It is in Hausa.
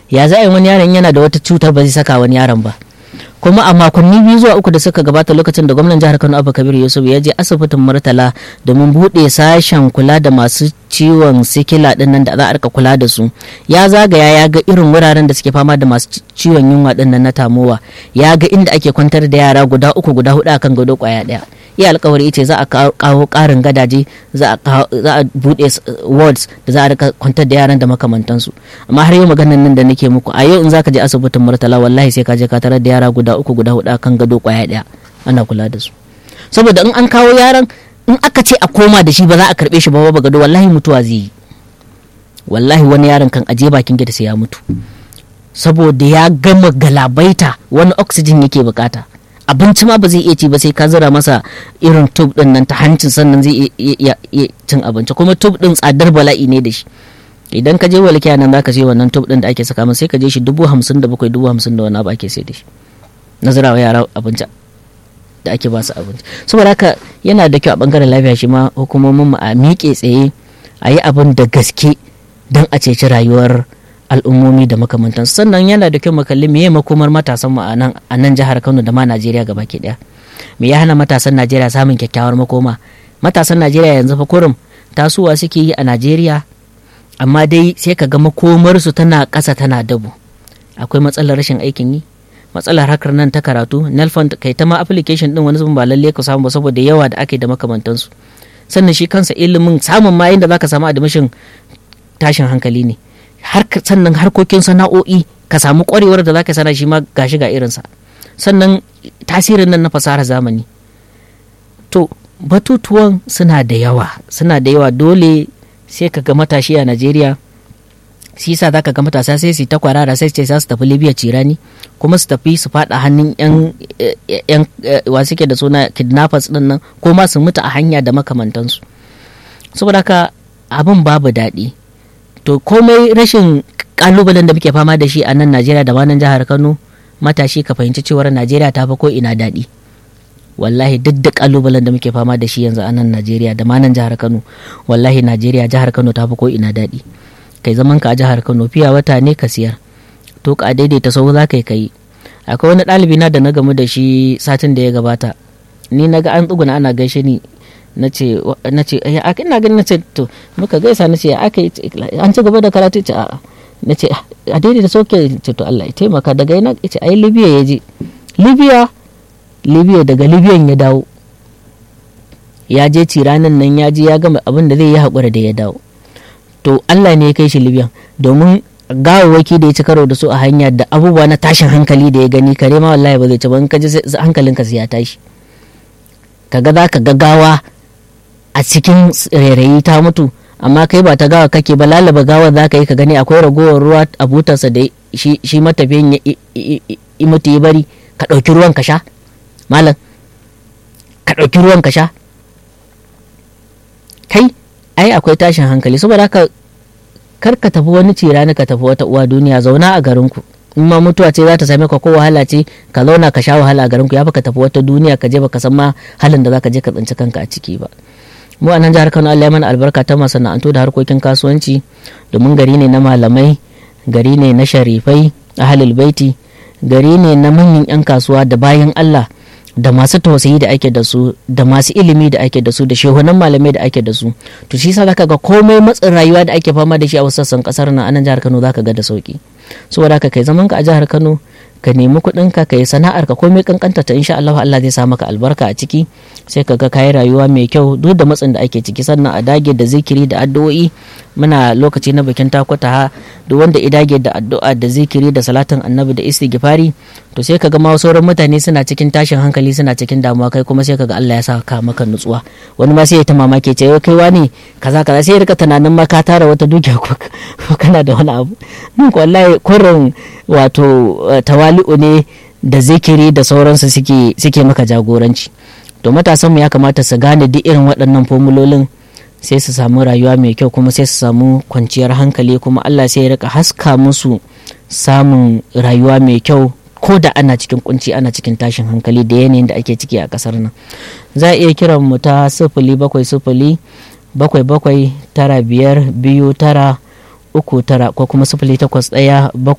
ya za a yi wani yaron yana da wata cutar ba zai saka wani yaron ba kuma a makonni biyu zuwa uku da suka gabata lokacin da gwamnan jihar kano abu kabir yusuf ya je asibitin murtala domin buɗe sashen kula da masu ciwon sikila din nan da za a rika kula da su ya zagaya ya ga irin wuraren da suke fama da masu ciwon yunwa din nan na tamowa ya ga inda ake kwantar da yara guda uku guda hudu akan gado kwaya daya iya alkawari ce za a kawo karin gadaje za a buɗe wards da za a rika kwantar da yaran da makamantansu amma har yau maganan nan da nake muku a yau in zaka je asibitin murtala wallahi sai ka je ka tarar da yara guda uku guda hudu akan gado kwaya daya ana kula da su saboda in an kawo yaran in aka ce a koma da shi ba za a karbe shi ba ba gado wallahi mutuwa zai yi wallahi wani yaron kan aje bakin gida sai ya mutu saboda ya gama galabaita wani oxygen yake bukata abinci ma ba zai iya ci ba sai ka zira masa irin tub din nan ta hancin sannan zai iya cin abinci kuma tub din tsadar bala'i ne da shi idan ka je walkiya nan zaka je wannan tub din da ake saka masa sai ka je shi dubu hamsin da bakwai dubu hamsin da wani abu ake sai da shi na zirawa yara abinci da ake ba su abinci saboda haka yana da kyau a bangaren lafiya shi ma hukumomin mu a miƙe tsaye a yi abin da gaske don a ceci rayuwar al'ummomi da makamantansu sannan yana da kyau mu kalli meye makomar matasan mu a nan jihar Kano da ma Najeriya gaba ke daya me ya hana matasan Najeriya samun kyakkyawar makoma matasan Najeriya yanzu fa kurum tasowa suke yi a Najeriya amma dai sai ka ga makomar su tana ƙasa tana dabo akwai matsalar rashin aikin yi matsalar hakar nan ta karatu nelfond kai ta ma application din wani zubin ba lalle ka samu ba saboda yawa da ake da makamantansu sannan shi kansa ilimin samun ma inda zaka samu admission tashin hankali ne sannan harkokin sana'o'i ka samu kwarewar da zaka sana shi ma gashi ga irinsa sannan tasirin nan na fasahar zamani to batutuwan suna da yawa suna da yawa dole sai ka ga matashi a najeriya shi yasa zaka ga matasa sai su ta kwarara sai ce za su tafi libya cirani kuma su tafi su fada hannun yan yan wa suke da suna kidnappers din nan ko ma su mutu a hanya da makamantansu saboda haka abin babu daɗi to komai rashin kalubalen da muke fama da shi a nan najeriya da nan jihar kano matashi ka fahimci cewar najeriya ta fi ko ina daɗi wallahi duk da kalubalen da muke fama da shi yanzu a nan najeriya da nan jihar kano wallahi najeriya jihar kano ta fi ko ina daɗi kai zaman ka a jihar kano fiya wata ne ka siyar to ka daidaita sau za ka yi kai akwai wani ɗalibi na da na gamu da shi satin da ya gabata ni na ga an tsuguna ana gaishe ni na ce ya aka ina ganin na ce to muka gaisa na ce aka an ci gaba da karatu ce a'a na ce a daidai da sauke ce to Allah ya taimaka daga yana ce ai libya ya je libya libya daga libyan ya dawo ya je ciranin nan ya je ya gama abin da zai yi haƙura da ya dawo to Allah ne ya kai shi libyan domin gawawwaki da ya ci karo da su a hanya da abubuwa na tashin hankali da ya gani kare ma wallahi ba zai ci ba in ka ji hankalinka sai ya tashi kaga za ka gaggawa a cikin rairayi ta mutu amma kai ba ta gawa kake ba lalaba gawar za ka yi ka gani akwai ragowar ruwa a butarsa da shi matafiyan ya mutu ya bari ka ɗauki ruwan ka sha malam ka ɗauki ruwan ka sha kai ai akwai tashin hankali saboda haka kar ka tafi wani cirani ka tafi wata uwa duniya zauna a garinku in ma mutuwa ce za ta same ka ko wahala ce ka zauna ka sha wahala a garinku ya fi ka tafi wata duniya ka je baka san ma halin da za ka je ka tsinci kanka a ciki ba mu a nan jihar kano allah mana albarka ta masana'antu da harkokin kasuwanci domin gari ne na malamai gari ne na sharifai ahalul baiti gari ne na manyan 'yan kasuwa da bayan allah da masu tausayi da ake da su da masu ilimi da ake da su da shehunan malamai da ake da su to shi sa zaka ga komai matsin rayuwa da ake fama da shi a wasu sassan kasar nan a nan jihar kano zaka ga da sauki saboda haka kai zaman ka a jihar kano ka nemi kuɗin ka yi sana'ar ka komai kankanta ta insha Allah Allah zai sa maka albarka a ciki sai ka ga kayi rayuwa mai kyau duk da matsin da ake ciki sannan a dage da zikiri da addu'o'i muna lokaci na bikin takwata ha duk wanda ya dage da addu'a da zikiri da salatin annabi da istighfari to sai ka ga ma sauran mutane suna cikin tashin hankali suna cikin damuwa kai kuma sai ka ga Allah ya sa ka maka nutsuwa wani ma sai ya ta mamake ce kai wani kaza kaza sai ya rika tunanin ma ka tara wata dukiya ko kana da wani abu mun ko wallahi kurin wato tawali'u ne da zikiri da sauransu suke suke maka jagoranci to matasanmu ya kamata su gane duk irin waɗannan formulolin sai su samu rayuwa mai kyau kuma sai su samu kwanciyar hankali kuma Allah sai ya rika haska musu samun rayuwa mai kyau ko da ana cikin kunci ana cikin tashin hankali da yanayin da ake ciki a kasar nan za a iya kiran mu ta sifili bakwai sifili bakwai bakwai tara biyar biyu tara uku tara ko kuma sifili takwas ɗaya